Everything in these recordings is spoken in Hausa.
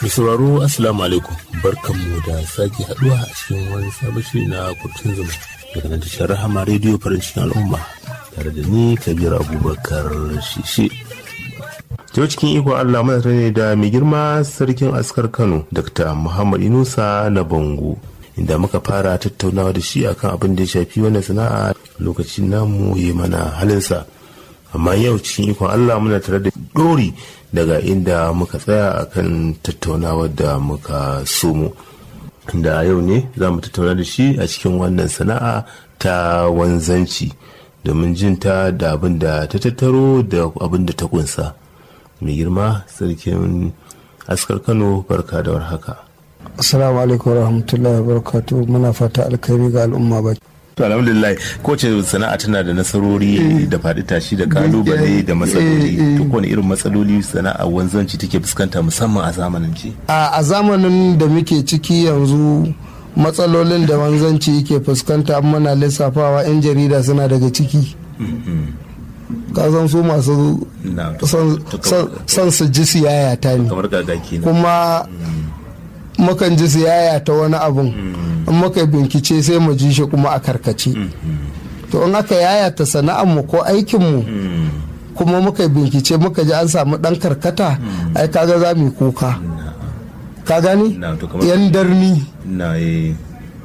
Mai sauraro Assalamu alaikum barkanmu da sake haduwa a cikin wani sabon shiri na kurtun zuma daga nan tashar Rahama rediyo farin cikin al'umma tare da ni Kabir Abubakar Shishi. Yau cikin ikon Allah muna ne da mai girma sarkin askar Kano Dr. Muhammad Inusa na Bango inda muka fara tattaunawa da shi akan abin da ya shafi wannan sana'a lokacin namu yi mana halinsa. amma yau cikin ikon Allah muna tare da dori daga inda muka tsaya akan tattaunawar da muka somo da yau ne za mu tattauna da shi a cikin wannan sana'a ta wanzanci domin jin ta da abin da ta tattaro da abin da ta kunsa mai girma sarkin askar kano barka da warhaka assalamu alaikum warahmatullahi wabarakatuh muna fata alkhairi ga al'umma ba To alhamdulillah kowace sana'a tana da nasarori da faɗi tashi da kalubale da matsaloli. To kowane irin matsaloli sana'a wanzanci take fuskanta musamman a zamanin ci. a zamanin da muke ciki yanzu matsalolin da wanzanci yake fuskanta muna lissafawa 'yan jarida suna daga ciki kasan su masu son su ji siyaya ta ne Kamar gagaki na. kuma mukan ji siyaya ta wani abun in muka bincike sai mu ji shi kuma a karkace to in aka yayata sana'ar mu ko aikin mu kuma muka bincike muka ji an samu dan karkata ai kaga za mu yi kuka ka gani Na, to kamar- yan darni Na eh.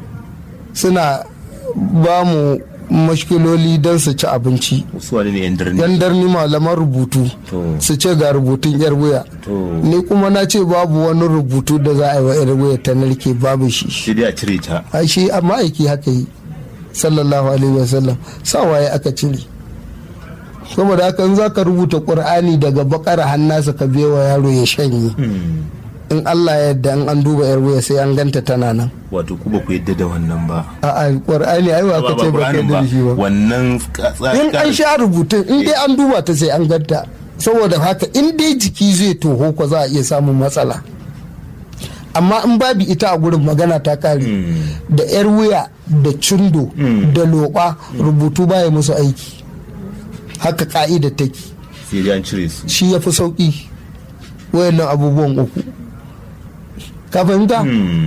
suna ba mu mashkiloli don su ci abinci Su wane ne yan darni? yan darni malaman rubutu To. su ce ga rubutun yar wuya To. ni kuma na ce babu wani rubutu da za a yi wa yar wuya ta narke babu shi Sai dai a cire ta. a shi a ma'aiki haka yi sallallahu alaihi wasallam sawaye aka cire saboda haka in za ka rubuta ƙur'ani daga bakar hannasa ka wa yaro ya shanye in allah ya yadda in an duba yar wuya sai an ganta tana nan Wato ku ba ku yadda da wannan ba. a ƙur'ani ai ba ka ce ba kai Qur'anin da shi ba Wannan in an sha rubutun in dai an duba ta sai an ganta saboda haka in dai jiki zai toho ko za a iya samun matsala amma in babu ita a gurin magana ta kare da yar wuya da cindo da loɓa rubutu baya musu aiki haka ka'ida take sai dai an cire su. shi ya fi sauƙi wayannan abubuwan uku ka fahimta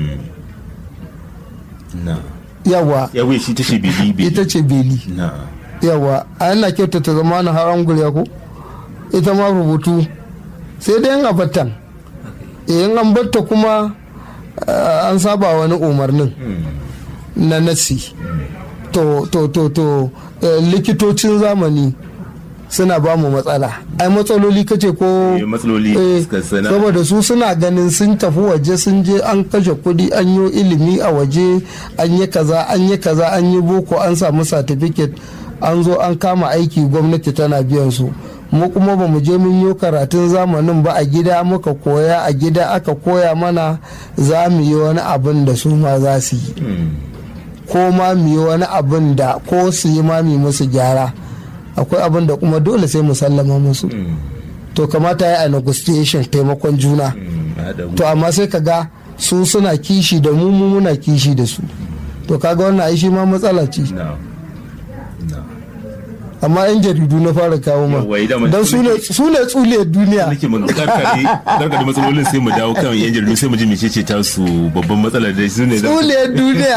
Na. yawa Ya wuce shi tace bili bili. ita ce beli Na. yawa a yana kyautata zama na har angulya ko ita ma rubutu sai dai yin abatan in an batta kuma ah, an saba wani umarnin na nasi to to to to eh, likitocin zamani suna ba mu matsala ai matsaloli kace ko Eh, matsaloli eh, suka sana. saboda su suna ganin sun tafi waje sun je an kashe kudi an yi ilimi a waje an yi kaza an yi kaza an yi boko an samu certificate an zo an kama aiki gwamnati tana biyan su mu kuma ba mu je mun yi karatun zamanin ba a gida muka koya a gida aka koya mana za mu yi wani abin da su ma za su yi ko ma mu yi wani abin da ko su yi ma mu musu gyara akwai abin da kuma dole sai mu sallama musu to kamata ya a negotiation taimakon juna to amma sai ka ga su suna kishi da mu mu muna kishi da su to kaga wannan ai shi ma matsala ce Na. Na. amma yan jaridu na fara kawo ma Yawwa, idan don su ne su ne tsuliyar duniya nake mun karkare karkare matsalolin sai mu dawo kan yan jaridu sai mu ji mecece ta su babban matsalar da su ne za- tsuliyar duniya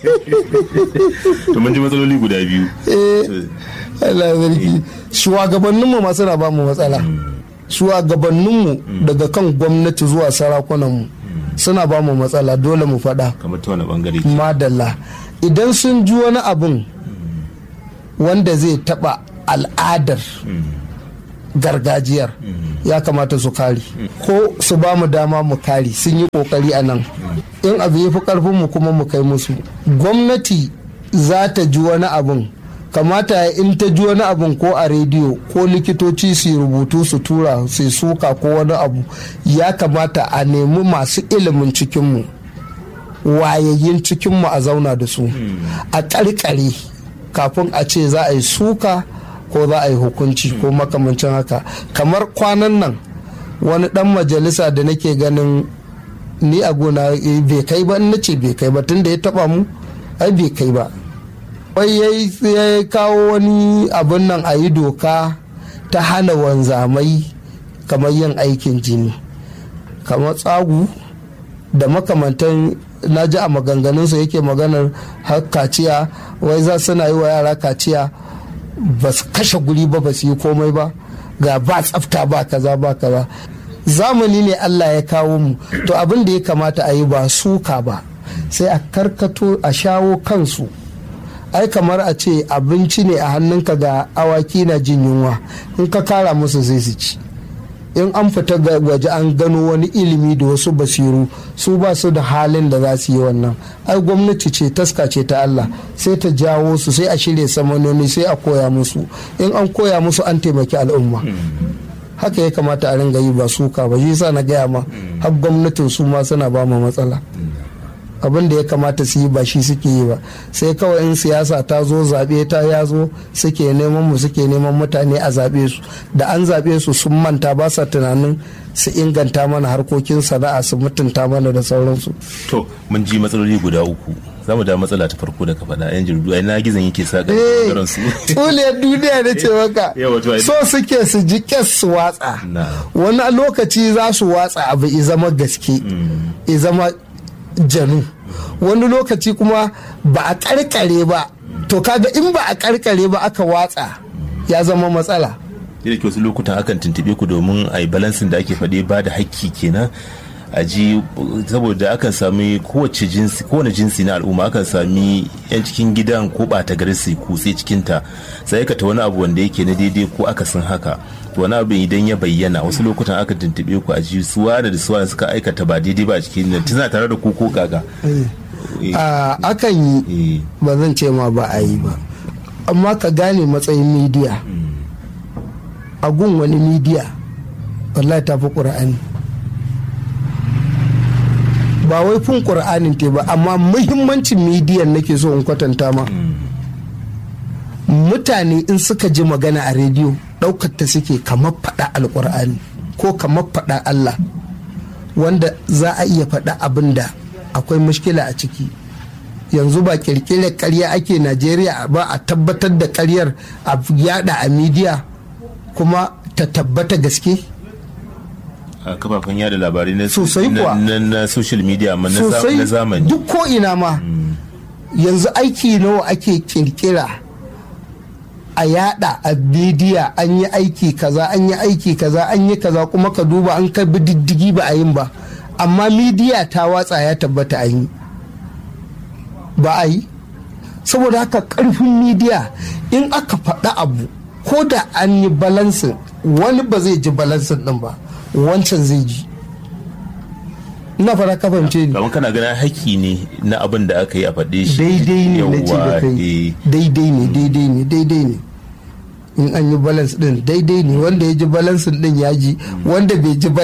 to mun ji matsaloli guda biyu eh Allah ya zargi shugabanninmu ma suna ba mu matsala shugabanninmu daga kan gwamnati zuwa sarakunanmu suna ba mu matsala dole mu faɗa kamar ta wani bangare madalla idan sun ji wani abin wanda zai taɓa al'adar gargajiyar ya kamata su kare ko su ba mu dama mu kare sun yi kokari a nan in abu ya fi karfin mu kuma mu kai musu gwamnati za ta ji wani abin kamata ya in ta ji wani abin ko a rediyo ko likitoci su yi rubutu su tura su yi suka ko wani abu ya kamata a nemi masu ilimin cikinmu wayayyin cikinmu a zauna da su a ƙarƙare kafin a ce za a yi suka ko za a yi hukunci ko makamancin haka kamar kwanan nan wani dan majalisa da nake ganin ni a gona eh, bai kai ba in nace bai kai ba tunda ya taba mu ai bai kai ba wai ya kawo wani abin nan a yi doka ta hana wanzamai kamar yin aikin jini kamar tsagu da makamantan na ji a maganganunsa yake maganar har kaciya wai za suna yi wa yara kaciya ba su kashe guri ba ba su yi komai ba ga ba tsafta ba kaza ba kaza zamani ne allah ya kawo mu to abin da ya kamata a yi ba suka ba sai a karkato a shawo kansu ai kamar a ce abinci ne a hannunka ga awaki na jin yunwa in ka kara musu zai su ci in an fita waje an gano wani ilimi da wasu basiru su ba su da halin da za su yi wannan ai gwamnati ce taska ce ta Allah sai ta jawo su sai a shirya samanoni sai a koya musu in an koya musu an taimaki al'umma haka ya kamata a ringa yi ba suka ba shi sa na gaya ma har gwamnatin su ma suna ba mu matsala abin da ya kamata su yi ba shi suke yi ba sai kawai in siyasa ta zo zaɓe ta ya zo suke neman mu suke neman mutane a zaɓe su da an zaɓe su sun manta ba sa tunanin su inganta mana harkokin sana'a su mutunta mana da sauransu. to mun ji matsaloli guda uku za mu da matsala ta farko da ka faɗa yan jaridu ai na gizon yake sa ɓangaren su tsuliyar duniya da ce maka so suke su ji kes su watsa wani lokaci za su watsa abu i zama gaske i zama janu wani lokaci kuma ba a karkare ba to kaga in ba a karkare ba aka watsa ya zama matsala da ke wasu lokutan akan tuntube ku domin a yi balansin da ake faɗi ba da hakki kenan a ji saboda akan sami kowace jinsi kowane jinsi na al'umma akan sami yan cikin gidan ko ɓata gari su kutse cikinta sai aikata wani abu wanda yake na daidai ko akasin haka wani abin idan ya bayyana wasu lokutan aka tuntube ku a ji suwa da suwa suka aikata ba daidai ba a cikin nan tana tare da ku ko kaga akan yi ba zan ce ma ba a yi ba amma ka gane matsayin midiya a gun wani midiya wallahi ta fi ƙura'ani ba wai fin ƙura'anin te ba amma muhimmancin midiyan nake so in kwatanta ma mutane in suka ji magana a rediyo ɗaukar ta suke kamar faɗa alƙur'ani ko kamar faɗa Allah wanda za a iya faɗa abin da akwai mushkila a ciki yanzu ba kirkirar karya ake najeriya ba a tabbatar da karyar a yada a midiya kuma ta tabbata gaske a kafafen yada labarai na sosai kuwa na social media amma na zamani duk ko ina ma yanzu aiki nawa ake kirkira a yada a bidiya an yi aiki kaza an yi aiki kaza an yi kaza kuma ka duba an ka bi diddigi ba a yin ba amma midiya ta watsa ya tabbata an yi ba a yi saboda haka karfin midiya in aka faɗa abu ko da an yi balansin wani ba zai ji balansin din ba wancan zai ji ina fara ka fahimce ni kamar kana ganin haƙƙi ne na abin da aka yi a faɗe shi daidai ne na ce da kai daidai ne daidai ne daidai ne in an yi balance din daidai ne wanda ya ji balance din ya ji wanda bai ji